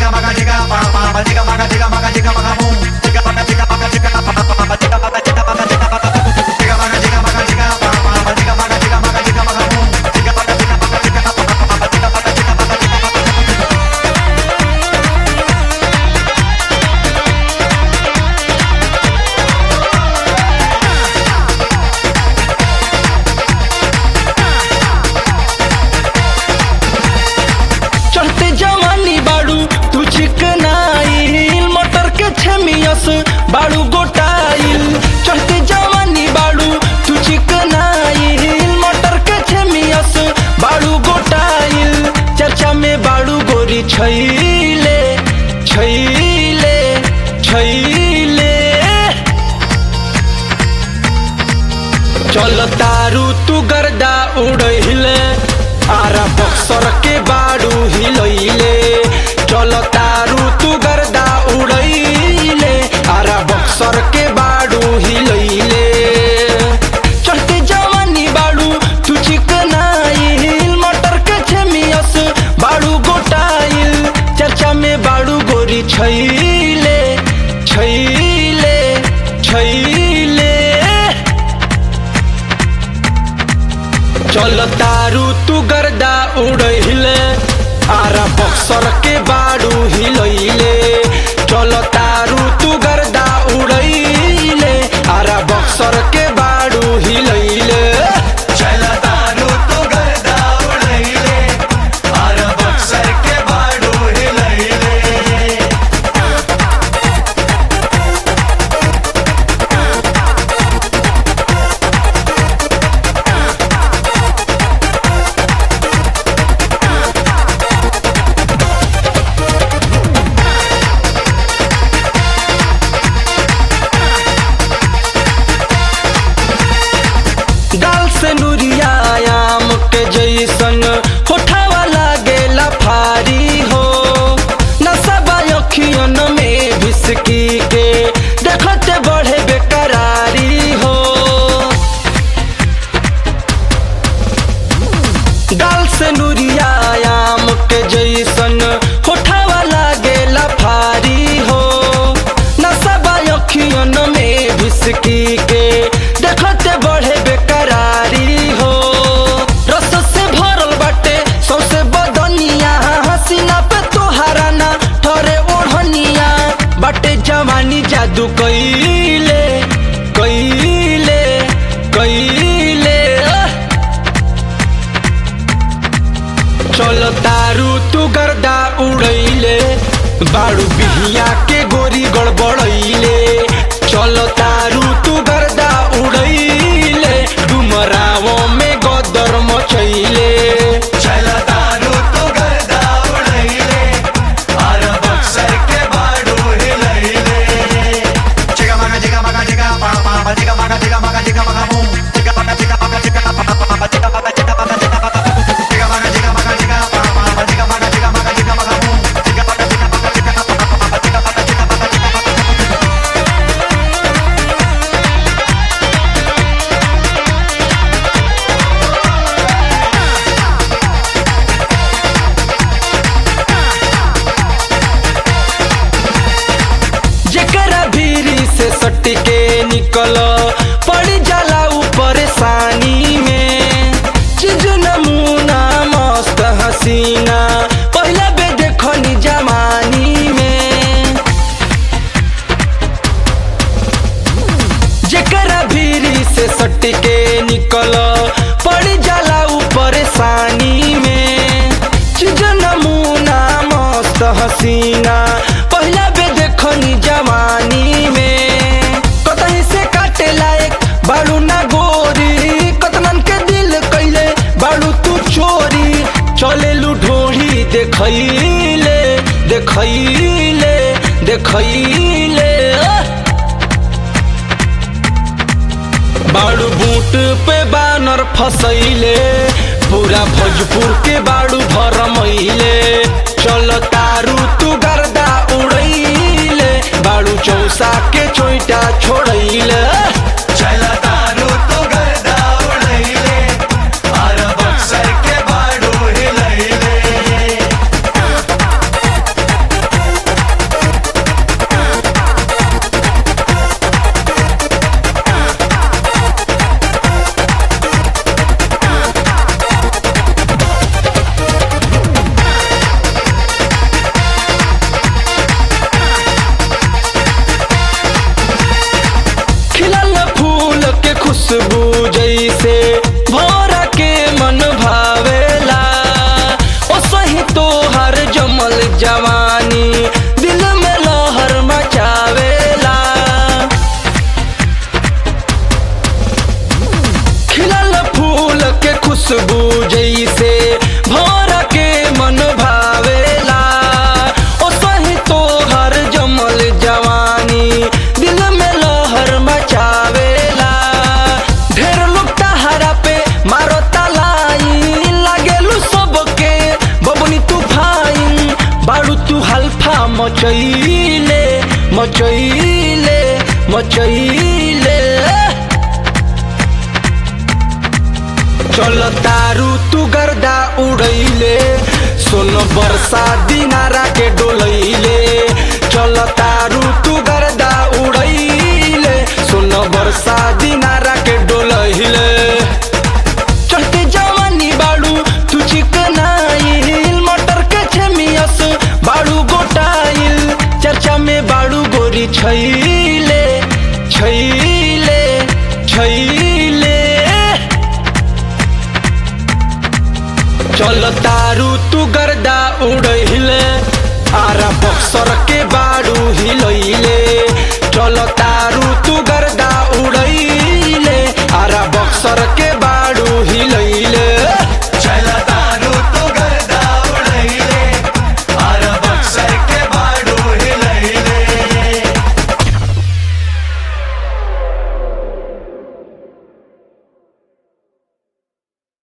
चढ़ते जवानी बाड़ू तू चिकनाइल मटर के छमियस बाड़ू गोटाइल चढ़ते जवानी बाड़ू तू चिकनाइल मटर के छमियस बाड़ू गोटाइल चर्चा में बाड़ू गोरी छैले छैले छैले चल तारू तू गर्दा उड़हिले आरा बक्सर के बाड़ू हिलैले चल तारू तू गर्दा उड़ैले आरा बक्सर के बाड़ू हिलैले चढ़ते जवानी बाड़ू तू चिकनाइल मटर के छमियस बाड़ू गोटाइल चर्चा में बाड़ू गोरी छैले छैले छैले चल तारू तू गर्दा उड़हिले आरा बक्सर के बाड़ू हिलैले चल तारू तू गर्दा उड़ैले आरा बक्सर के बाड़ू हिलैले चलतारू तू गर्दा उड़ैले आर बक्सर के बाडू हिलैले गाल से नुरिया आम के जैसन होठावा लागेला फारी हो नशा अखियन में भिसकी के देखते बढ़े बेकरारी हो गाल से नुरिया आम के जैसन होठावा लागेला फारी हो नशा अखियन में भिसकी के देखते बढ़े बेकरारी हो रस से भरल बाटे सौसे बदनिया हसीना पे तोहारा ना ठरे ओढ़निया बाटे जवानी जादू कैले कैले कैले आह! चल तारू तू गर्दा उड़ैले बाड़ू बिहिया के गोरी गड़बड़ैले चल तारू तू गर्दा उड़ैले डुमरावो में गदर मचैले चलतारू तू गर्दा उड़ैले आर बक्सर के बाडू हिलैले चिगा मगा चिगा मगा चिगा पा पा पा चिगा मगा चिगा मगा चिगा मगा बूम चिगा मगा चिगा मगा चिगा पा पा पा पा चिगा मगा चिगा मगा चिगा पा चिगा मगा चिगा मगा चिगा पा पा पा चिगा मगा चिगा मगा चिगा मगा बूम चिगा मगा चिगा मगा चिगा पा पा पा पा चिगा मगा चिगा मगा चिगा मगा जेकरा भीरी से सट के निकल पड़ जाला ऊपर सानी में चीज नमूना मस्त हसीना पहला बे देखनी जमानी में जेकरा भीरी से सट के निकल पड़ जाला ऊपर सानी में चीज नमूना मस्त हसीना पहला बे देखनी जवानी में कतही से काटे लायक बाड़ू ना गोरी कतनन के दिल कैले बाड़ू तू चोरी चले ढोढ़ी देखैले देखैले देखैले आह! बाड़ू बूट पे बानर फसैले पूरा भोजपुर के बाड़ू भरमैले चल तारू तू गर्दा उड़ैले बाड़ू चौसा के चोइटा छोड़ैले चलतारू तू गर्दा उड़ैले आर बक्सर के बाडू हिलैले जवानी दिल में लहर मचावेला खिलल फूल के खुशबू जैसे भोर के मन भावेला ओ सही तोहर जमल जवानी दिल में लहर मचावेला ढेर लोग तहरा पे मारो तलाई लागेलू सबके बबनी तूफाइन बाड़ू तू हल्फा मचैले मचैले मचैले चल तारू तू गर्दा उड़ैले सोन बरसा दिनारा के डोलैले चल तारू तू गर्दा उड़ैले सोन बरसा दिनारा के डोलैले चढ़ते जवानी बाड़ू तू चिकनाइल मटर के छेमियस बाड़ू गोटाइल चर्चा में बाड़ू गोरी छैले छैले छैले चल तारू तू गर्दा उड़हिले आरा बक्सर के बाड़ू हिलैले चल तारू तू